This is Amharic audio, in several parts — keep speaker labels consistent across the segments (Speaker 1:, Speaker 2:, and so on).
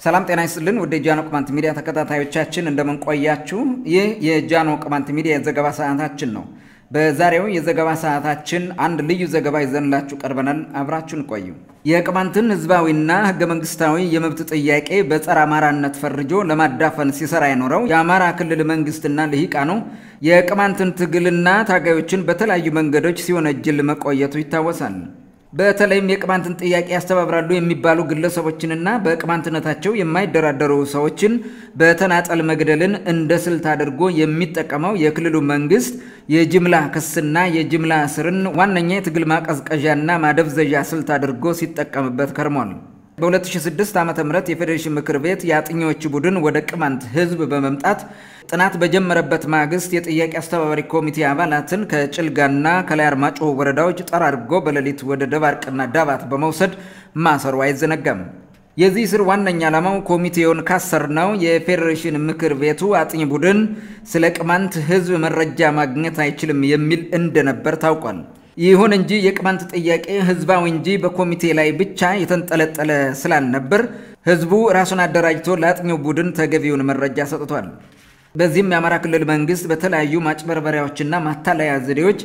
Speaker 1: ሰላም ጤና ይስጥልን። ወደ ጃኖ ቅማንት ሚዲያ ተከታታዮቻችን እንደምንቆያችሁ፣ ይህ የጃኖ ቅማንት ሚዲያ የዘገባ ሰዓታችን ነው። በዛሬው የዘገባ ሰዓታችን አንድ ልዩ ዘገባ ይዘንላችሁ ቀርበናል። አብራችሁን ቆዩ። የቅማንትን ህዝባዊና ህገ መንግስታዊ የመብት ጥያቄ በጸረ አማራነት ፈርጆ ለማዳፈን ሲሰራ የኖረው የአማራ ክልል መንግስትና ልሂቃኑ የቅማንትን ትግልና ታጋዮችን በተለያዩ መንገዶች ሲወነጅል መቆየቱ ይታወሳል። በተለይም የቅማንትን ጥያቄ ያስተባብራሉ የሚባሉ ግለሰቦችንና በቅማንትነታቸው የማይደራደሩ ሰዎችን በተናጠል መግደልን እንደ ስልት አድርጎ የሚጠቀመው የክልሉ መንግስት የጅምላ ክስና የጅምላ እስርን ዋነኛ የትግል ማቀዝቀዣና ማደብዘዣ ስልት አድርጎ ሲጠቀምበት ከርሟል። በ2006 ዓ ም የፌዴሬሽን ምክር ቤት የአጥኚዎች ቡድን ወደ ቅማንት ህዝብ በመምጣት ጥናት በጀመረበት ማግስት የጥያቄ አስተባባሪ ኮሚቴ አባላትን ከጭልጋና ከላይ አርማጭሆ ወረዳዎች ጠራርጎ በሌሊት ወደ ደባርቅና ዳባት በመውሰድ ማሰሩ አይዘነጋም። የዚህ ስር ዋነኛ ዓላማው ኮሚቴውን ካሰርነው የፌዴሬሽን ምክር ቤቱ አጥኚ ቡድን ስለ ቅማንት ህዝብ መረጃ ማግኘት አይችልም የሚል እንደነበር ታውቋል። ይሁን እንጂ የቅማንት ጥያቄ ህዝባዊ እንጂ በኮሚቴ ላይ ብቻ የተንጠለጠለ ስላልነበር ህዝቡ ራሱን አደራጅቶ ለአጥኚው ቡድን ተገቢውን መረጃ ሰጥቷል። በዚህም የአማራ ክልል መንግስት በተለያዩ ማጭበርበሪያዎችና ማታለያ ዘዴዎች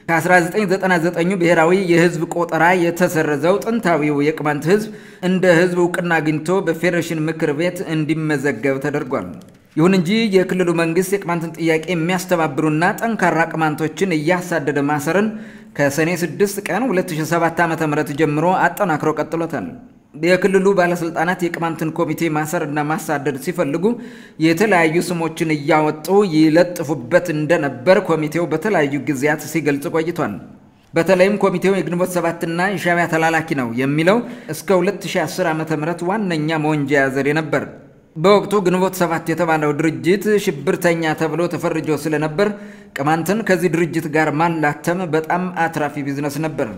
Speaker 1: ከ1999 ብሔራዊ የህዝብ ቆጠራ የተሰረዘው ጥንታዊው የቅማንት ህዝብ እንደ ህዝብ እውቅና አግኝቶ በፌዴሬሽን ምክር ቤት እንዲመዘገብ ተደርጓል። ይሁን እንጂ የክልሉ መንግስት የቅማንትን ጥያቄ የሚያስተባብሩና ጠንካራ ቅማንቶችን እያሳደደ ማሰርን ከሰኔ 6 ቀን 2007 ዓ.ም ጀምሮ አጠናክሮ ቀጥሎታል። የክልሉ ባለስልጣናት የቅማንትን ኮሚቴ ማሰርና ማሳደድ ሲፈልጉ የተለያዩ ስሞችን እያወጡ ይለጥፉበት እንደነበር ኮሚቴው በተለያዩ ጊዜያት ሲገልጽ ቆይቷል። በተለይም ኮሚቴው የግንቦት ሰባትና የሻዕቢያ ተላላኪ ነው የሚለው እስከ 2010 ዓ.ም ዋነኛ መወንጀያ ዘዴ ነበር። በወቅቱ ግንቦት ሰባት የተባለው ድርጅት ሽብርተኛ ተብሎ ተፈርጆ ስለነበር ቅማንትን ከዚህ ድርጅት ጋር ማላተም በጣም አትራፊ ቢዝነስ ነበር።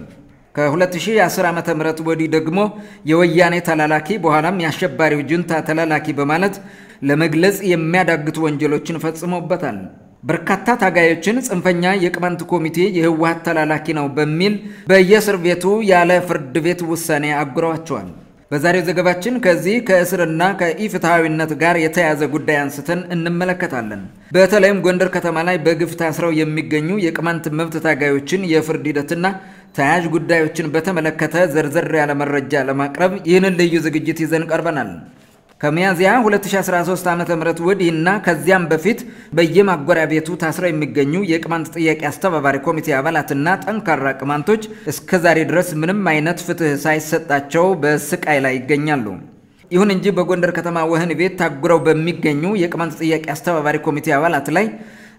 Speaker 1: ከ2010 ዓ ም ወዲህ ደግሞ የወያኔ ተላላኪ በኋላም የአሸባሪው ጁንታ ተላላኪ በማለት ለመግለጽ የሚያዳግቱ ወንጀሎችን ፈጽሞበታል። በርካታ ታጋዮችን ጽንፈኛ የቅማንት ኮሚቴ የህወሀት ተላላኪ ነው በሚል በየእስር ቤቱ ያለ ፍርድ ቤት ውሳኔ አጉረዋቸዋል። በዛሬው ዘገባችን ከዚህ ከእስርና ከኢፍትሐዊነት ጋር የተያያዘ ጉዳይ አንስተን እንመለከታለን። በተለይም ጎንደር ከተማ ላይ በግፍ ታስረው የሚገኙ የቅማንት መብት ታጋዮችን የፍርድ ሂደትና ተያያዥ ጉዳዮችን በተመለከተ ዘርዘር ያለ መረጃ ለማቅረብ ይህንን ልዩ ዝግጅት ይዘን ቀርበናል። ከሚያዝያ 2013 ዓ ም ወዲህና ከዚያም በፊት በየማጎሪያ ቤቱ ታስረው የሚገኙ የቅማንት ጥያቄ አስተባባሪ ኮሚቴ አባላትና ጠንካራ ቅማንቶች እስከ ዛሬ ድረስ ምንም አይነት ፍትህ ሳይሰጣቸው በስቃይ ላይ ይገኛሉ። ይሁን እንጂ በጎንደር ከተማ ወህኒ ቤት ታጉረው በሚገኙ የቅማንት ጥያቄ አስተባባሪ ኮሚቴ አባላት ላይ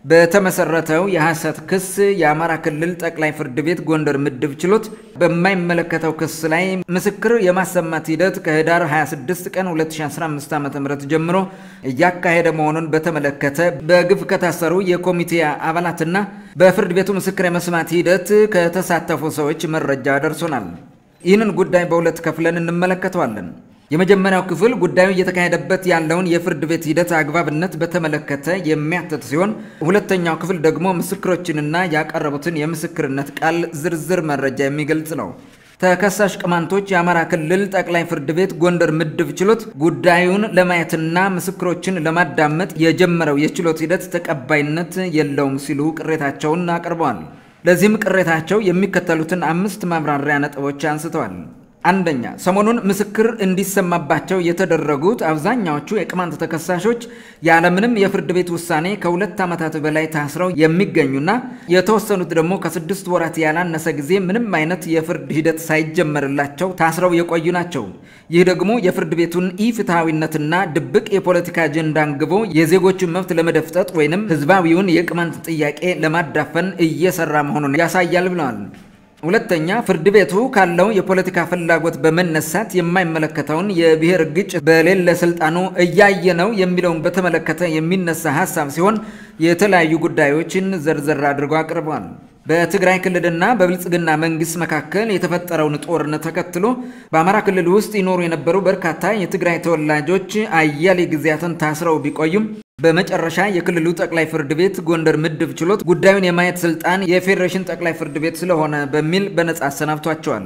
Speaker 1: በተመሰረተው የሐሰት ክስ የአማራ ክልል ጠቅላይ ፍርድ ቤት ጎንደር ምድብ ችሎት በማይመለከተው ክስ ላይ ምስክር የማሰማት ሂደት ከህዳር 26 ቀን 2015 ዓ ም ጀምሮ እያካሄደ መሆኑን በተመለከተ በግፍ ከታሰሩ የኮሚቴ አባላትና በፍርድ ቤቱ ምስክር የመስማት ሂደት ከተሳተፉ ሰዎች መረጃ ደርሶናል። ይህንን ጉዳይ በሁለት ከፍለን እንመለከተዋለን። የመጀመሪያው ክፍል ጉዳዩ እየተካሄደበት ያለውን የፍርድ ቤት ሂደት አግባብነት በተመለከተ የሚያትት ሲሆን ሁለተኛው ክፍል ደግሞ ምስክሮችንና ያቀረቡትን የምስክርነት ቃል ዝርዝር መረጃ የሚገልጽ ነው። ተከሳሽ ቅማንቶች የአማራ ክልል ጠቅላይ ፍርድ ቤት ጎንደር ምድብ ችሎት ጉዳዩን ለማየትና ምስክሮችን ለማዳመጥ የጀመረው የችሎት ሂደት ተቀባይነት የለውም ሲሉ ቅሬታቸውን አቅርበዋል። ለዚህም ቅሬታቸው የሚከተሉትን አምስት ማብራሪያ ነጥቦች አንስተዋል። አንደኛ፣ ሰሞኑን ምስክር እንዲሰማባቸው የተደረጉት አብዛኛዎቹ የቅማንት ተከሳሾች ያለምንም የፍርድ ቤት ውሳኔ ከሁለት ዓመታት በላይ ታስረው የሚገኙና የተወሰኑት ደግሞ ከስድስት ወራት ያላነሰ ጊዜ ምንም አይነት የፍርድ ሂደት ሳይጀመርላቸው ታስረው የቆዩ ናቸው። ይህ ደግሞ የፍርድ ቤቱን ኢፍትሐዊነትና ድብቅ የፖለቲካ አጀንዳ አንግቦ የዜጎችን መብት ለመደፍጠጥ ወይንም ህዝባዊውን የቅማንት ጥያቄ ለማዳፈን እየሰራ መሆኑን ያሳያል ብለዋል። ሁለተኛ ፍርድ ቤቱ ካለው የፖለቲካ ፍላጎት በመነሳት የማይመለከተውን የብሔር ግጭት በሌለ ስልጣኑ እያየ ነው የሚለውን በተመለከተ የሚነሳ ሀሳብ ሲሆን የተለያዩ ጉዳዮችን ዘርዘር አድርገው አቅርበዋል። በትግራይ ክልልና በብልጽግና መንግስት መካከል የተፈጠረውን ጦርነት ተከትሎ በአማራ ክልል ውስጥ ይኖሩ የነበሩ በርካታ የትግራይ ተወላጆች አያሌ ጊዜያትን ታስረው ቢቆዩም በመጨረሻ የክልሉ ጠቅላይ ፍርድ ቤት ጎንደር ምድብ ችሎት ጉዳዩን የማየት ስልጣን የፌዴሬሽን ጠቅላይ ፍርድ ቤት ስለሆነ በሚል በነጻ አሰናብቷቸዋል።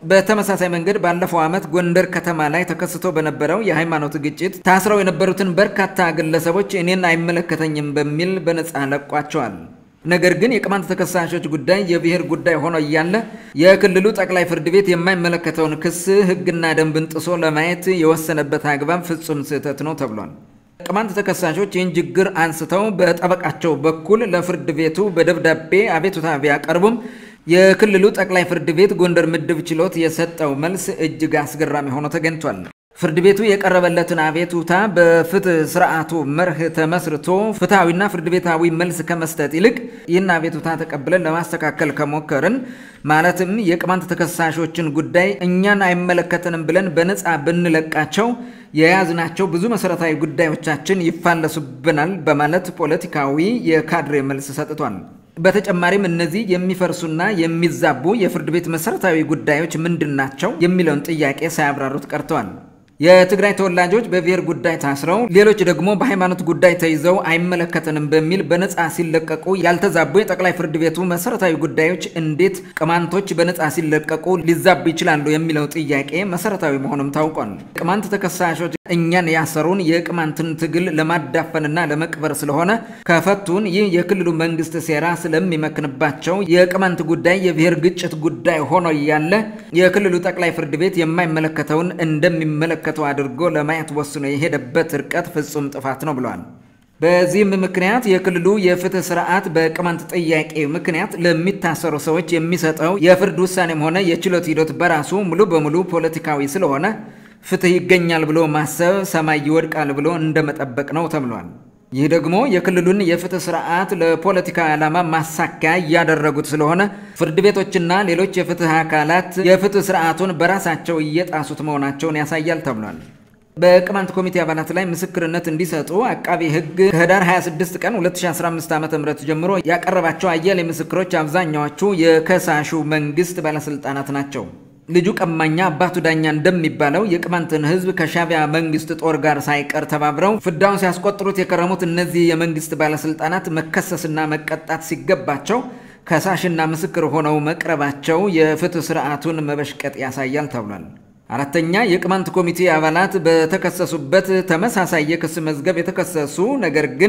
Speaker 1: በተመሳሳይ መንገድ ባለፈው ዓመት ጎንደር ከተማ ላይ ተከስቶ በነበረው የሃይማኖት ግጭት ታስረው የነበሩትን በርካታ ግለሰቦች እኔን አይመለከተኝም በሚል በነፃ ለቋቸዋል። ነገር ግን የቅማንት ተከሳሾች ጉዳይ የብሔር ጉዳይ ሆኖ እያለ የክልሉ ጠቅላይ ፍርድ ቤት የማይመለከተውን ክስ ሕግና ደንብን ጥሶ ለማየት የወሰነበት አግባብ ፍጹም ስህተት ነው ተብሏል። ቅማንት ተከሳሾች ይህን ችግር አንስተው በጠበቃቸው በኩል ለፍርድ ቤቱ በደብዳቤ አቤቱታ ቢያቀርቡም የክልሉ ጠቅላይ ፍርድ ቤት ጎንደር ምድብ ችሎት የሰጠው መልስ እጅግ አስገራሚ ሆኖ ተገኝቷል። ፍርድ ቤቱ የቀረበለትን አቤቱታ በፍትህ ስርዓቱ መርህ ተመስርቶ ፍትሐዊና ፍርድ ቤታዊ መልስ ከመስጠት ይልቅ ይህን አቤቱታ ተቀብለን ለማስተካከል ከሞከርን ማለትም የቅማንት ተከሳሾችን ጉዳይ እኛን አይመለከተንም ብለን በነፃ ብንለቃቸው የያዝናቸው ብዙ መሰረታዊ ጉዳዮቻችን ይፋለሱብናል በማለት ፖለቲካዊ የካድሬ መልስ ሰጥቷል። በተጨማሪም እነዚህ የሚፈርሱና የሚዛቡ የፍርድ ቤት መሰረታዊ ጉዳዮች ምንድን ናቸው የሚለውን ጥያቄ ሳያብራሩት ቀርተዋል። የትግራይ ተወላጆች በብሔር ጉዳይ ታስረው ሌሎች ደግሞ በሃይማኖት ጉዳይ ተይዘው አይመለከተንም በሚል በነፃ ሲለቀቁ ያልተዛቡ የጠቅላይ ፍርድ ቤቱ መሰረታዊ ጉዳዮች እንዴት ቅማንቶች በነፃ ሲለቀቁ ሊዛቡ ይችላሉ የሚለው ጥያቄ መሰረታዊ መሆኑም ታውቋል። ቅማንት ተከሳሾች እኛን ያሰሩን የቅማንትን ትግል ለማዳፈንና ለመቅበር ስለሆነ ከፈቱን ይህ የክልሉ መንግስት ሴራ ስለሚመክንባቸው የቅማንት ጉዳይ የብሔር ግጭት ጉዳይ ሆኖ እያለ የክልሉ ጠቅላይ ፍርድ ቤት የማይመለከተውን እንደሚመለከ ተው አድርጎ ለማየት ወስኖ የሄደበት ርቀት ፍጹም ጥፋት ነው ብለዋል። በዚህም ምክንያት የክልሉ የፍትህ ስርዓት በቅማንት ጥያቄ ምክንያት ለሚታሰሩ ሰዎች የሚሰጠው የፍርድ ውሳኔም ሆነ የችሎት ሂደት በራሱ ሙሉ በሙሉ ፖለቲካዊ ስለሆነ ፍትህ ይገኛል ብሎ ማሰብ ሰማይ ይወድቃል ብሎ እንደመጠበቅ ነው ተብሏል። ይህ ደግሞ የክልሉን የፍትህ ስርዓት ለፖለቲካዊ ዓላማ ማሳኪያ እያደረጉት ስለሆነ ፍርድ ቤቶችና ሌሎች የፍትህ አካላት የፍትህ ስርዓቱን በራሳቸው እየጣሱት መሆናቸውን ያሳያል ተብሏል። በቅማንት ኮሚቴ አባላት ላይ ምስክርነት እንዲሰጡ አቃቢ ሕግ ከህዳር 26 ቀን 2015 ዓ ም ጀምሮ ያቀረባቸው አያሌ ምስክሮች አብዛኛዎቹ የከሳሹ መንግስት ባለስልጣናት ናቸው። ልጁ ቀማኛ አባቱ ዳኛ እንደሚባለው የቅማንትን ህዝብ ከሻቢያ መንግስት ጦር ጋር ሳይቀር ተባብረው ፍዳውን ሲያስቆጥሩት የከረሙት እነዚህ የመንግስት ባለስልጣናት መከሰስና መቀጣት ሲገባቸው ከሳሽና ምስክር ሆነው መቅረባቸው የፍትህ ስርዓቱን መበሽቀጥ ያሳያል ተብሏል። አራተኛ የቅማንት ኮሚቴ አባላት በተከሰሱበት ተመሳሳይ የክስ መዝገብ የተከሰሱ ነገር ግን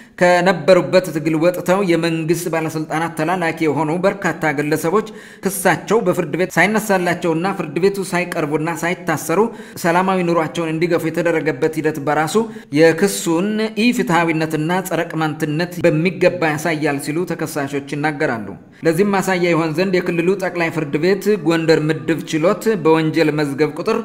Speaker 1: ከነበሩበት ትግል ወጥተው የመንግስት ባለስልጣናት ተላላኪ የሆኑ በርካታ ግለሰቦች ክሳቸው በፍርድ ቤት ሳይነሳላቸውና ፍርድ ቤቱ ሳይቀርቡና ሳይታሰሩ ሰላማዊ ኑሯቸውን እንዲገፉ የተደረገበት ሂደት በራሱ የክሱን ኢፍትሐዊነትና ጸረ ቅማንትነት በሚገባ ያሳያል ሲሉ ተከሳሾች ይናገራሉ። ለዚህም ማሳያ ይሆን ዘንድ የክልሉ ጠቅላይ ፍርድ ቤት ጎንደር ምድብ ችሎት በወንጀል መዝገብ ቁጥር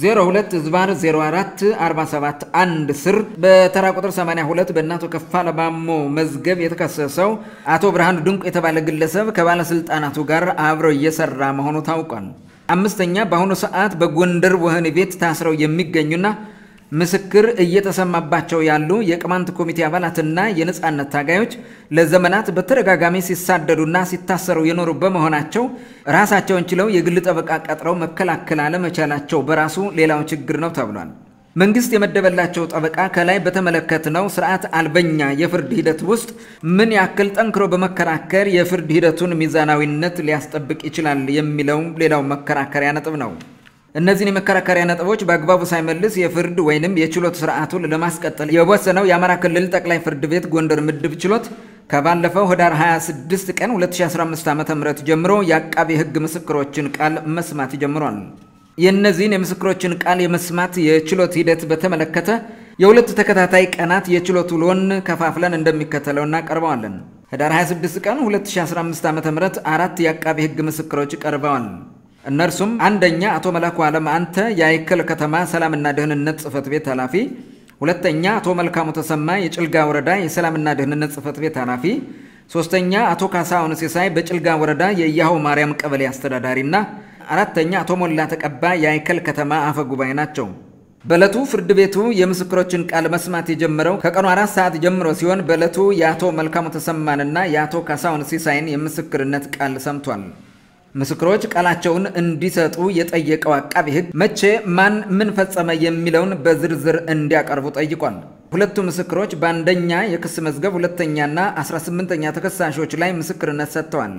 Speaker 1: 02 ዝባር 04 47 1 ስር በተራ ቁጥር 82 በእናቶ ከፋለ ማሞ መዝገብ የተከሰሰው አቶ ብርሃኑ ድንቁ የተባለ ግለሰብ ከባለስልጣናቱ ጋር አብረው እየሰራ መሆኑ ታውቋል። አምስተኛ በአሁኑ ሰዓት በጎንደር ወህኒ ቤት ታስረው የሚገኙና ምስክር እየተሰማባቸው ያሉ የቅማንት ኮሚቴ አባላትና የነጻነት ታጋዮች ለዘመናት በተደጋጋሚ ሲሳደዱና ሲታሰሩ የኖሩ በመሆናቸው ራሳቸውን ችለው የግል ጠበቃ ቀጥረው መከላከል አለመቻላቸው በራሱ ሌላው ችግር ነው ተብሏል። መንግስት የመደበላቸው ጠበቃ ከላይ በተመለከትነው ስርዓት አልበኛ የፍርድ ሂደት ውስጥ ምን ያክል ጠንክሮ በመከራከር የፍርድ ሂደቱን ሚዛናዊነት ሊያስጠብቅ ይችላል የሚለው ሌላው መከራከሪያ ነጥብ ነው። እነዚህን የመከራከሪያ ነጥቦች በአግባቡ ሳይመልስ የፍርድ ወይንም የችሎት ስርዓቱን ለማስቀጠል የወሰነው የአማራ ክልል ጠቅላይ ፍርድ ቤት ጎንደር ምድብ ችሎት ከባለፈው ህዳር 26 ቀን 2015 ዓ ም ጀምሮ የአቃቢ ህግ ምስክሮችን ቃል መስማት ጀምሯል። የእነዚህን የምስክሮችን ቃል የመስማት የችሎት ሂደት በተመለከተ የሁለት ተከታታይ ቀናት የችሎት ውሎን ከፋፍለን እንደሚከተለው እናቀርበዋለን። ህዳር 26 ቀን 2015 ዓ ም አራት የአቃቢ ህግ ምስክሮች ቀርበዋል። እነርሱም አንደኛ አቶ መላኩ አለም አንተ የአይከል ከተማ ሰላምና ደህንነት ጽህፈት ቤት ኃላፊ፣ ሁለተኛ አቶ መልካሙ ተሰማ የጭልጋ ወረዳ የሰላምና ደህንነት ጽህፈት ቤት ኃላፊ፣ ሶስተኛ አቶ ካሳሁን ሲሳይ በጭልጋ ወረዳ የያሆ ማርያም ቀበሌ አስተዳዳሪና አራተኛ አቶ ሞላ ተቀባ የአይከል ከተማ አፈ ጉባኤ ናቸው። በዕለቱ ፍርድ ቤቱ የምስክሮችን ቃል መስማት የጀመረው ከቀኑ አራት ሰዓት ጀምሮ ሲሆን በዕለቱ የአቶ መልካሙ ተሰማንና የአቶ ካሳሁን ሲሳይን የምስክርነት ቃል ሰምቷል። ምስክሮች ቃላቸውን እንዲሰጡ የጠየቀው አቃቢ ሕግ መቼ ማን ምን ፈጸመ የሚለውን በዝርዝር እንዲያቀርቡ ጠይቋል። ሁለቱ ምስክሮች በአንደኛ የክስ መዝገብ ሁለተኛና 18ኛ ተከሳሾች ላይ ምስክርነት ሰጥተዋል።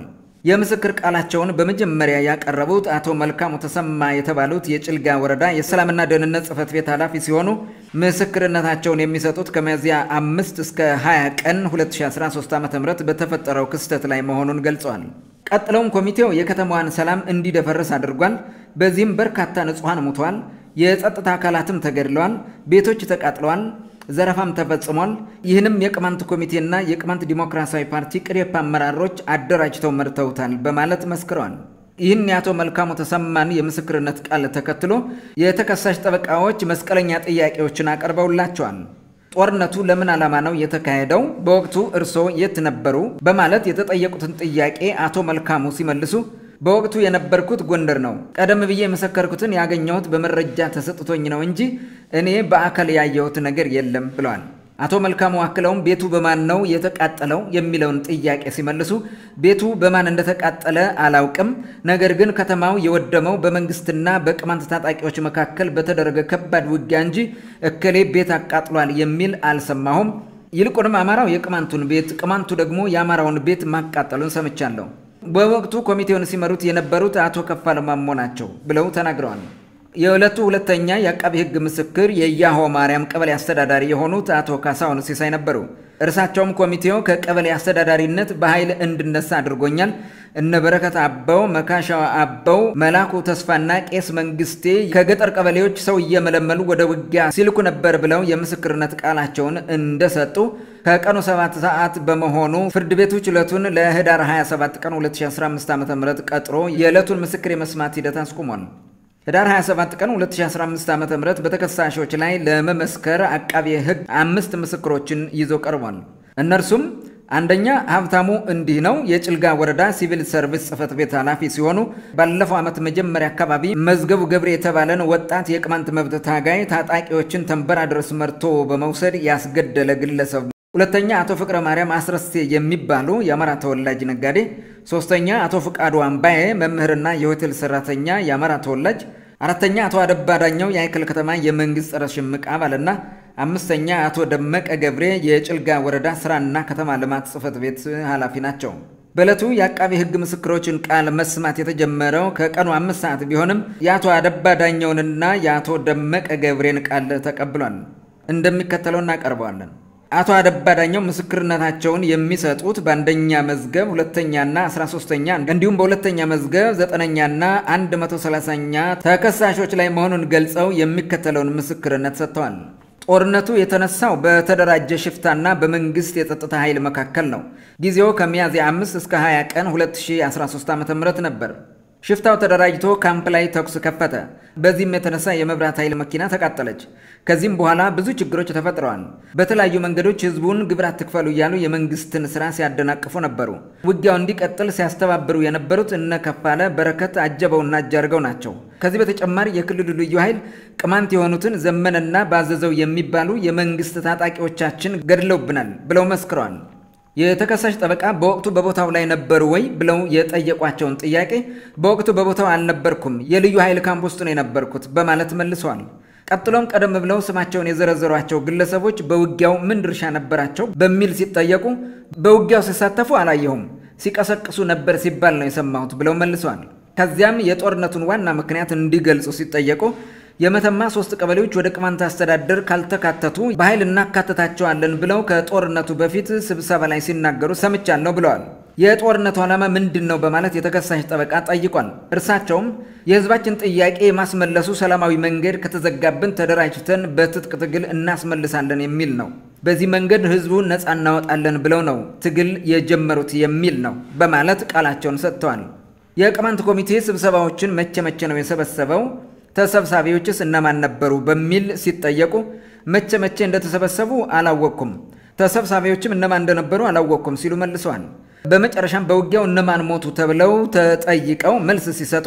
Speaker 1: የምስክር ቃላቸውን በመጀመሪያ ያቀረቡት አቶ መልካሙ ተሰማ የተባሉት የጭልጋ ወረዳ የሰላምና ደህንነት ጽሕፈት ቤት ኃላፊ ሲሆኑ ምስክርነታቸውን የሚሰጡት ከሚያዝያ አምስት እስከ 20 ቀን 2013 ዓ ም በተፈጠረው ክስተት ላይ መሆኑን ገልጸዋል። ቀጥለውም ኮሚቴው የከተማዋን ሰላም እንዲደፈርስ አድርጓል። በዚህም በርካታ ንጹሐን ሙተዋል። የጸጥታ አካላትም ተገድለዋል። ቤቶች ተቃጥለዋል። ዘረፋም ተፈጽሟል። ይህንም የቅማንት ኮሚቴና የቅማንት ዲሞክራሲያዊ ፓርቲ ቅሬፓ አመራሮች አደራጅተው መርተውታል በማለት መስክረዋል። ይህን የአቶ መልካሙ ተሰማን የምስክርነት ቃል ተከትሎ የተከሳሽ ጠበቃዎች መስቀለኛ ጥያቄዎችን አቀርበውላቸዋል። ጦርነቱ ለምን ዓላማ ነው የተካሄደው? በወቅቱ እርስዎ የት ነበሩ? በማለት የተጠየቁትን ጥያቄ አቶ መልካሙ ሲመልሱ በወቅቱ የነበርኩት ጎንደር ነው። ቀደም ብዬ የመሰከርኩትን ያገኘሁት በመረጃ ተሰጥቶኝ ነው እንጂ እኔ በአካል ያየሁት ነገር የለም ብለዋል። አቶ መልካሙ አክለውም ቤቱ በማን ነው የተቃጠለው የሚለውን ጥያቄ ሲመልሱ ቤቱ በማን እንደተቃጠለ አላውቅም፣ ነገር ግን ከተማው የወደመው በመንግስትና በቅማንት ታጣቂዎች መካከል በተደረገ ከባድ ውጊያ እንጂ እከሌ ቤት አቃጥሏል የሚል አልሰማሁም። ይልቁንም አማራው የቅማንቱን ቤት፣ ቅማንቱ ደግሞ የአማራውን ቤት ማቃጠሉን ሰምቻለሁ። በወቅቱ ኮሚቴውን ሲመሩት የነበሩት አቶ ከፋለ ማሞ ናቸው ብለው ተናግረዋል። የዕለቱ ሁለተኛ የአቃቢ ሕግ ምስክር የያሆ ማርያም ቀበሌ አስተዳዳሪ የሆኑት አቶ ካሳሁን ሲሳይ ነበሩ። እርሳቸውም ኮሚቴው ከቀበሌ አስተዳዳሪነት በኃይል እንድነሳ አድርጎኛል። እነ በረከት አበው፣ መካሻ አበው፣ መላኩ ተስፋና ቄስ መንግስቴ ከገጠር ቀበሌዎች ሰው እየመለመሉ ወደ ውጊያ ሲልኩ ነበር ብለው የምስክርነት ቃላቸውን እንደሰጡ ከቀኑ 7 ሰዓት በመሆኑ ፍርድ ቤቱ ችሎቱን ለህዳር 27 ቀን 2015 ዓ ም ቀጥሮ የዕለቱን ምስክር የመስማት ሂደት አስቁሟል። ህዳር 27 ቀን 2015 ዓ.ም በተከሳሾች ላይ ለመመስከር አቃቤ ሕግ አምስት ምስክሮችን ይዞ ቀርቧል። እነርሱም አንደኛ ሀብታሙ እንዲህ ነው የጭልጋ ወረዳ ሲቪል ሰርቪስ ጽሕፈት ቤት ኃላፊ ሲሆኑ ባለፈው ዓመት መጀመሪያ አካባቢ መዝገቡ ገብሬ የተባለን ወጣት የቅማንት መብት ታጋይ ታጣቂዎችን ተንበራ ድረስ መርቶ በመውሰድ ያስገደለ ግለሰብ ሁለተኛ አቶ ፍቅረ ማርያም አስረስቴ የሚባሉ የአማራ ተወላጅ ነጋዴ፣ ሶስተኛ አቶ ፍቃዱ አምባዬ መምህርና የሆቴል ሰራተኛ የአማራ ተወላጅ፣ አራተኛ አቶ አደባ ዳኘው የአይከል ከተማ የመንግስት ጸረ ሽምቅ አባልና አምስተኛ አቶ ደመቀ ገብሬ የጭልጋ ወረዳ ስራና ከተማ ልማት ጽሕፈት ቤት ኃላፊ ናቸው። በዕለቱ የአቃቢ ሕግ ምስክሮችን ቃል መስማት የተጀመረው ከቀኑ አምስት ሰዓት ቢሆንም የአቶ አደባ ዳኘውንና የአቶ ደመቀ ገብሬን ቃል ተቀብሏል። እንደሚከተለው እናቀርበዋለን። አቶ አደባ ዳኘው ምስክርነታቸውን የሚሰጡት በአንደኛ መዝገብ ሁለተኛና አስራ ሶስተኛ እንዲሁም በሁለተኛ መዝገብ ዘጠነኛና አንድ መቶ ሰላሳኛ ተከሳሾች ላይ መሆኑን ገልጸው የሚከተለውን ምስክርነት ሰጥተዋል። ጦርነቱ የተነሳው በተደራጀ ሽፍታና በመንግስት የጸጥታ ኃይል መካከል ነው። ጊዜው ከሚያዝያ 5 እስከ 20 ቀን 2013 ዓ.ም ነበር። ሽፍታው ተደራጅቶ ካምፕ ላይ ተኩስ ከፈተ። በዚህም የተነሳ የመብራት ኃይል መኪና ተቃጠለች። ከዚህም በኋላ ብዙ ችግሮች ተፈጥረዋል። በተለያዩ መንገዶች ህዝቡን ግብር አትክፈሉ እያሉ የመንግስትን ስራ ሲያደናቅፉ ነበሩ። ውጊያው እንዲቀጥል ሲያስተባብሩ የነበሩት እነ ከፋለ በረከት፣ አጀበውና እጃርገው ናቸው። ከዚህ በተጨማሪ የክልሉ ልዩ ኃይል ቅማንት የሆኑትን ዘመንና ባዘዘው የሚባሉ የመንግስት ታጣቂዎቻችን ገድለውብናል ብለው መስክረዋል። የተከሳሽ ጠበቃ በወቅቱ በቦታው ላይ ነበሩ ወይ ብለው የጠየቋቸውን ጥያቄ በወቅቱ በቦታው አልነበርኩም፣ የልዩ ኃይል ካምፕ ውስጥ ነው የነበርኩት በማለት መልሰዋል። ቀጥሎም ቀደም ብለው ስማቸውን የዘረዘሯቸው ግለሰቦች በውጊያው ምን ድርሻ ነበራቸው በሚል ሲጠየቁ በውጊያው ሲሳተፉ አላየሁም፣ ሲቀሰቅሱ ነበር ሲባል ነው የሰማሁት ብለው መልሰዋል። ከዚያም የጦርነቱን ዋና ምክንያት እንዲገልጹ ሲጠየቁ የመተማ ሶስት ቀበሌዎች ወደ ቅማንት አስተዳደር ካልተካተቱ በኃይል እናካተታቸዋለን ብለው ከጦርነቱ በፊት ስብሰባ ላይ ሲናገሩ ሰምቻለሁ ብለዋል። የጦርነቱ ዓላማ ምንድን ነው በማለት የተከሳሽ ጠበቃ ጠይቋል። እርሳቸውም የሕዝባችን ጥያቄ የማስመለሱ ሰላማዊ መንገድ ከተዘጋብን ተደራጅተን በትጥቅ ትግል እናስመልሳለን የሚል ነው። በዚህ መንገድ ሕዝቡን ነፃ እናወጣለን ብለው ነው ትግል የጀመሩት የሚል ነው በማለት ቃላቸውን ሰጥተዋል። የቅማንት ኮሚቴ ስብሰባዎችን መቼ መቼ ነው የሰበሰበው ተሰብሳቢዎችስ እነማን ነበሩ? በሚል ሲጠየቁ መቼ መቼ እንደተሰበሰቡ አላወቅኩም፣ ተሰብሳቢዎችም እነማን እንደነበሩ አላወቅኩም ሲሉ መልሰዋል። በመጨረሻም በውጊያው እነማን ሞቱ ተብለው ተጠይቀው መልስ ሲሰጡ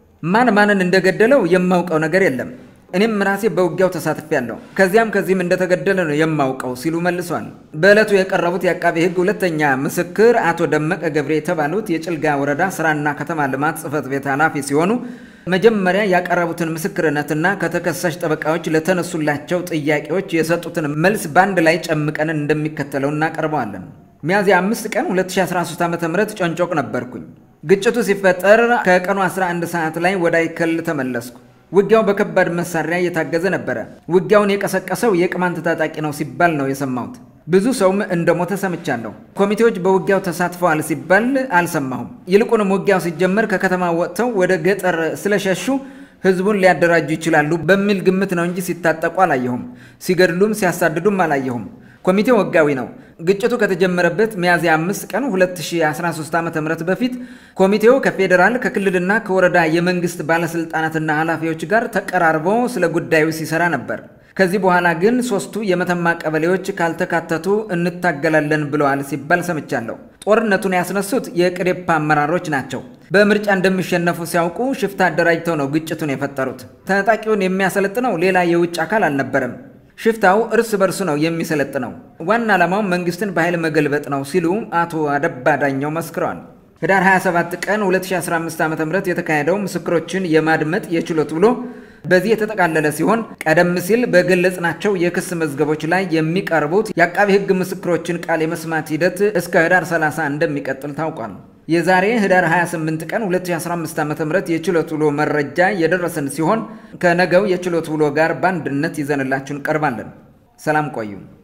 Speaker 1: ማን ማንን እንደገደለው የማውቀው ነገር የለም፣ እኔም ራሴ በውጊያው ተሳትፌያለሁ፣ ከዚያም ከዚህም እንደተገደለ ነው የማውቀው ሲሉ መልሰዋል። በዕለቱ የቀረቡት የአቃቤ ሕግ ሁለተኛ ምስክር አቶ ደመቀ ገብሬ የተባሉት የጭልጋ ወረዳ ስራና ከተማ ልማት ጽሕፈት ቤት ኃላፊ ሲሆኑ መጀመሪያ ያቀረቡትን ምስክርነትና ከተከሳሽ ጠበቃዎች ለተነሱላቸው ጥያቄዎች የሰጡትን መልስ በአንድ ላይ ጨምቀን እንደሚከተለው እናቀርበዋለን። ሚያዝያ አምስት ቀን 2013 ዓ ም ጨንጮቅ ነበርኩኝ። ግጭቱ ሲፈጠር ከቀኑ 11 ሰዓት ላይ ወደ አይከል ተመለስኩ። ውጊያው በከባድ መሳሪያ እየታገዘ ነበረ። ውጊያውን የቀሰቀሰው የቅማንት ታጣቂ ነው ሲባል ነው የሰማሁት። ብዙ ሰውም እንደሞተ ሰምቻለሁ። ኮሚቴዎች በውጊያው ተሳትፈዋል ሲባል አልሰማሁም። ይልቁንም ውጊያው ሲጀመር ከከተማ ወጥተው ወደ ገጠር ስለሸሹ ህዝቡን ሊያደራጁ ይችላሉ በሚል ግምት ነው እንጂ ሲታጠቁ አላየሁም። ሲገድሉም ሲያሳድዱም አላየሁም። ኮሚቴው ህጋዊ ነው። ግጭቱ ከተጀመረበት ሚያዝያ 5 ቀን 2013 ዓ ም በፊት ኮሚቴው ከፌዴራል ከክልልና ከወረዳ የመንግስት ባለስልጣናትና ኃላፊዎች ጋር ተቀራርቦ ስለ ጉዳዩ ሲሰራ ነበር። ከዚህ በኋላ ግን ሶስቱ የመተማ ቀበሌዎች ካልተካተቱ እንታገላለን ብለዋል ሲባል ሰምቻለሁ። ጦርነቱን ያስነሱት የቅዴፓ አመራሮች ናቸው። በምርጫ እንደሚሸነፉ ሲያውቁ ሽፍታ አደራጅተው ነው ግጭቱን የፈጠሩት። ታጣቂውን የሚያሰለጥነው ሌላ የውጭ አካል አልነበረም። ሽፍታው እርስ በርሱ ነው የሚሰለጥነው። ዋና ዓላማው መንግስትን በኃይል መገልበጥ ነው ሲሉ አቶ አደባ ዳኘው መስክረዋል። ህዳር 27 ቀን 2015 ዓ ም የተካሄደው ምስክሮችን የማድመጥ የችሎት ውሎ በዚህ የተጠቃለለ ሲሆን ቀደም ሲል በገለጽናቸው የክስ መዝገቦች ላይ የሚቀርቡት የአቃቢ ህግ ምስክሮችን ቃል የመስማት ሂደት እስከ ህዳር 30 እንደሚቀጥል ታውቋል። የዛሬ ህዳር 28 ቀን 2015 ዓ.ም የችሎት ውሎ መረጃ የደረሰን ሲሆን ከነገው የችሎት ውሎ ጋር በአንድነት ይዘንላችሁ እንቀርባለን። ሰላም ቆዩ።